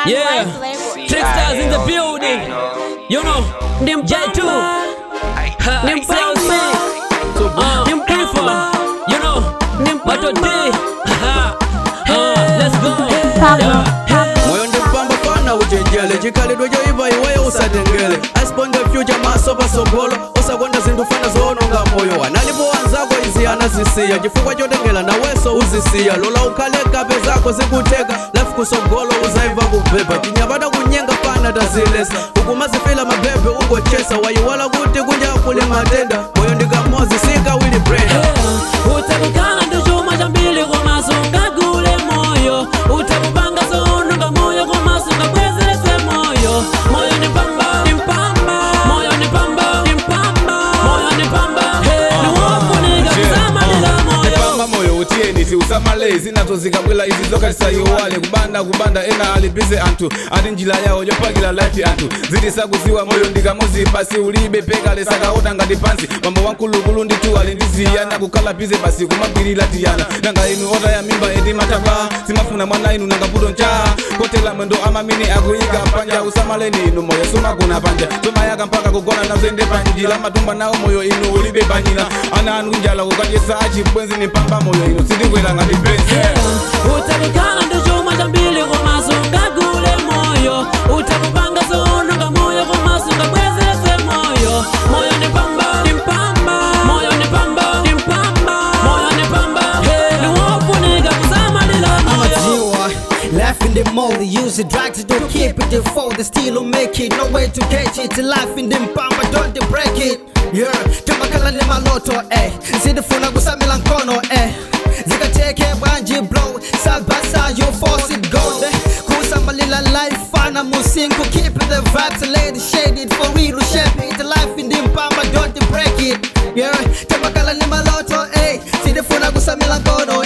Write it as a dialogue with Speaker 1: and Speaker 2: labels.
Speaker 1: Yeah, Tricksters in the building. You know, them J2, them Saucy, uh, them Pifa. You know, them Pato D. Uh, let's go. Yeah.
Speaker 2: moyo ndipamba fana uchenjele chikhalidwe choipa iweyo usatengele asiponde fyucha maso pasogolo usakonda zinthu fana zoononga moyo analipo anzako izi anazisiya chifukwa chotengela naweso uzisiya lola ukhale kape zako zikuteka lafu kusogolo uzaiva kubhebha tinyapata kunyenga fana tazilesa ukumazifila mabhebhe ungochesa wayiwala kuti kunja kuli matenda moyo ndikamozi sikawili breda
Speaker 1: utakukhala ndi chuma chambiri komaso ungagule moyo utakupanga zononga moyo komaso ungabwezerese moyo moyo ni pamba ni mpamba moyo ni pamba ni mpamba moyo ni pamba niwofunika kusamalila moyo
Speaker 3: pamba moyo utiyeni tiusamale zinazo zikabwela izi zokatisayiwale kubanda kubanda ena alibize anthu ati njira yawo yopakila life anthu zitisakuziwa moyo ndikamozi pasi ulibe pekale sakaona ngati pansi mambo wankulukulu nditu ali ndiziyana kukhala bize pasi kumagwirira tiyana nanga inu otaya mimba eti matapa simafuna mwana inu nanga puto ncha kotela mwendo amamini akuyika panja usamaleni inu moyo sumagona panja somayaka mpaka kugona nazo ende panjila matumba nawo moyo inu ulibe panyina ana anu njala kukachesa achibwenzi ni pamba moyo inu sindikwela ngati penzi
Speaker 1: utakukhala ndi chuma chambiri komaso ungagule moyo utakupanga zononga moyo komaso ungabwezerese moyo moyo ni pamba ni mpamba moyo ni pamba ni mpamba moyo ni pamba niwofunika kusamalila moyo
Speaker 4: amadziwa Life in the mold, use the drugs, don't keep it default, they still don't make it, no way to catch it. Life in the pamba, don't they break it. Yeah, tamakala ni maloto, eh. Zidifuna kusamila nkono, eh. Zikateke banji blow, sabasa, you force it go. eh. Kusamalila life, fana musingu, keep it the vibes, lady shaded for real, shape it. Life in the pamba, don't they break it. Yeah, tamakala ni maloto, eh. Zidifuna kusamila nkono,